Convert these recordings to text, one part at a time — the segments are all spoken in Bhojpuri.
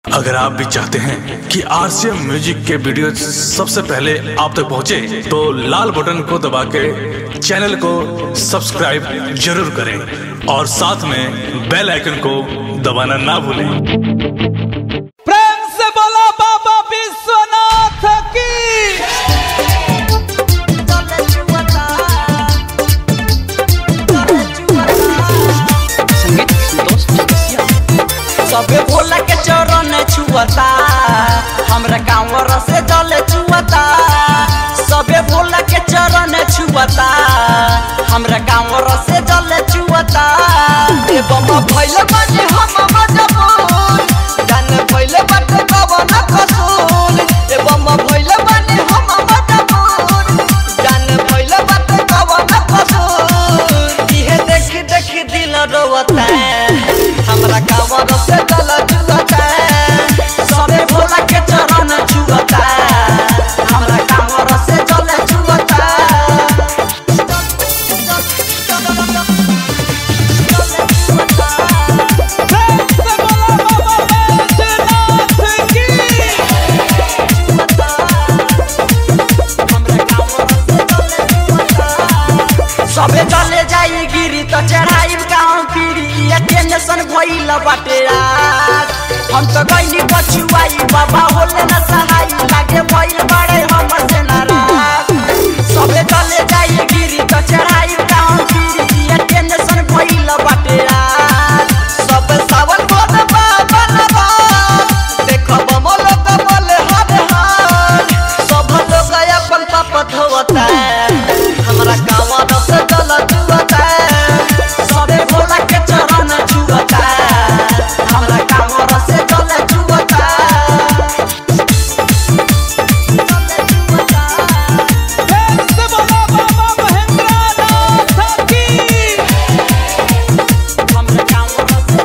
अगर आप भी चाहते हैं कि आरसीएम म्यूजिक के वीडियो सबसे पहले आप तक पहुंचे, तो लाल बटन को दबा के चैनल को सब्सक्राइब जरूर करें और साथ में बेल आइकन को दबाना ना भूलें प्रेम से बोला बाबा विश्वनाथ की सबे भोला के चरण छुअता हमरा गाँव से जल छुअता सबे भोला के चरण छुअता हमरा गाँव से जल छुअता ए बम भइल बानी हम मजबूर जान भइल बाटे कवन कसूर ए बम भइल बानी हम मजबूर जान भइल बाटे कवन कसूर इहे देख देख दिल रोवता हमरा कांवर से जल जुलता सबे भोला के चरण छुअता हमरा कांवर से जल जुलता प्रेम से बोला बाबा विश्वनाथ की सबे चले जाई गिरी तो चढ़ाई गाँव फिरी ये टेंशन भइल बाटे रात हम तो गइली पछुआई बाबा होले न सहाई लागे भइल बाड़े हमर से नाराज सबे चले जाई गिरी तो चढ़ाई गाँव फिरी ये टेंशन भइल बाटे रात सब सावन बोल बाबा नबा देखो बमो लोग बोले हर हाल सब लोग अपन पाप धोवता हमरा गाँव से जल जुअता सबे भोला के चरण छुअता हमरा गाँव से जल जुअता प्रेम से बोला बाबा महेंद्रनाथ की हमरा गाँव से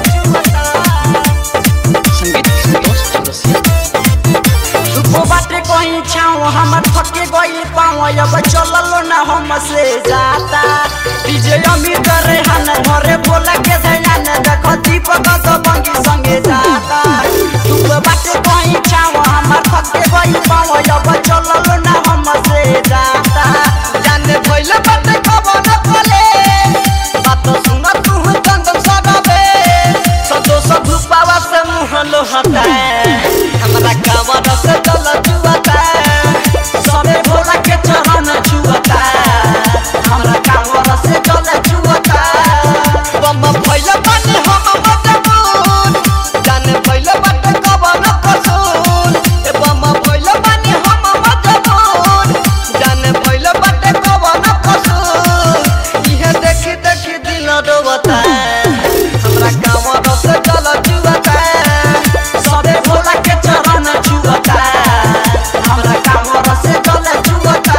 जल जुअता दुखो बाटे कहीं छाओ हमर थके गई पाओ अब चललो ना हमसे जाता डीजे अमीर करे हन घरे बोला के धैन देखो दीपक तो बंगी संगे जाता दुखो बाटे कहीं छाओ हमर थके गई पाओ अब चललो ना हमसे जाता जाने भइल बाटे खबर न खोले बात सुन तू चंदन सदाबे संतोष धुपावा से मुँह लोहता हमरा कांवर से जल जुअता सबे भोला के चरण छुअता हमरा कांवर से जल जुअता बम भइल बानी हम मजबूर जाने भइल बाटे कवन कसूर ए बम भइल बानी हम मजबूर जाने भइल बाटे कवन कसूर इहे देखी देखी दिल रोवता हमरा कांवर से जल जुअता सबे भोला के चरण छुअता हमरा कांवर से जल जुअता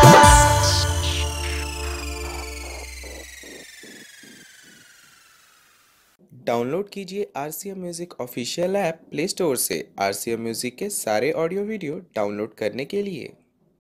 डाउनलोड कीजिए R C M music official app play store से आर सी एम म्यूज़िक के सारे ऑडियो वीडियो डाउनलोड करने के लिए